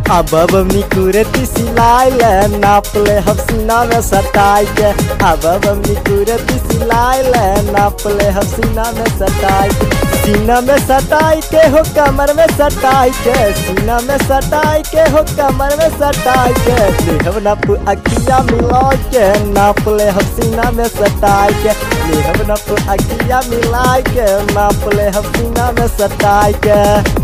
अब बमनी कुरती सिलाई ले नाप ले हम सीना में सटाई के अब बमनी कुरती सिलाई ले नाप ले हम सीना में सटाई के सीना में सटाई के हो कमर में सटाई के सीना में सटाई के हो कमर में सटाई के देहब नप अखिया मिला के नाप ले हम सीना में सटाई के देहब नप अखिया मिला के नाप ले हम सीना में सटाई के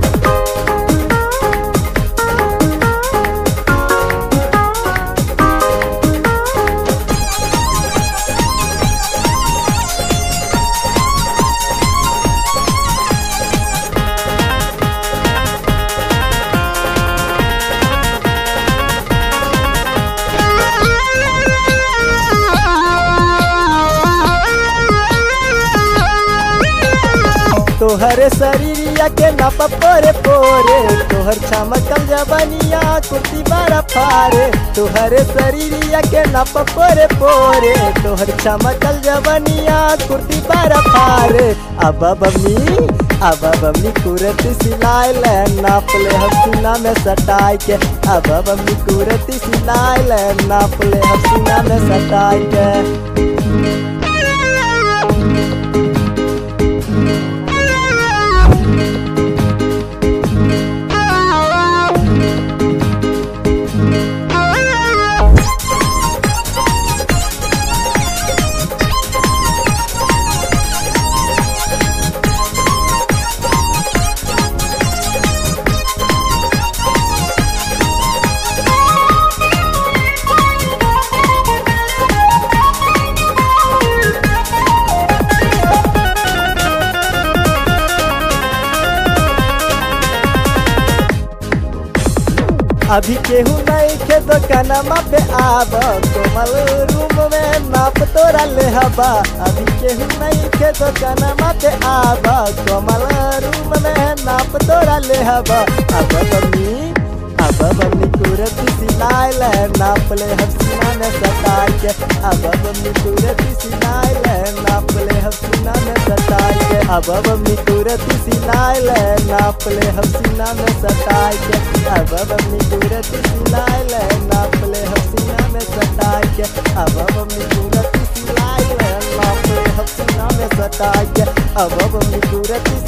तोहरे शरीरिया के नप पोरे पोरे तोहर चमकल जबनिया कुर्ती बड़ा फारे तोहरे शरीरिया के नप पोरे पोरे तोहर चमकल जबनिया कुर्ती बड़ा फारे अब बम्मी अब बम्मी कुरती सिलाई ले नाप ले हम सीना में सटाई के अब बम्मी कुरती सिलाई ले नाप ले हम सीना में सटाई के अभी केहू नहीं के दुकानमा पे आब कोमल रूम में नाप तोरा ले हबा अभी केहू नहीं के दुकानमा पे आब कोमल रूम में नाप तोरा ले हबा अब बम्मी अब बम्मी कुरती सिलाई ले नाप ले हम सीना में सटाई के अब बम्मी कुरती सिलाई ले नाप ले हम सीना में सटाई के अब बम्मी कुरती सिलाई ले नाप ले हम सीना में सटाई के अब बम्मी कुरती सिलाई ले नाप ले हम सीना में सटाई के अब बम्मी कुरती सिलाई ले नाप ले हम सीना में सटाई के अब बम्मी कुरती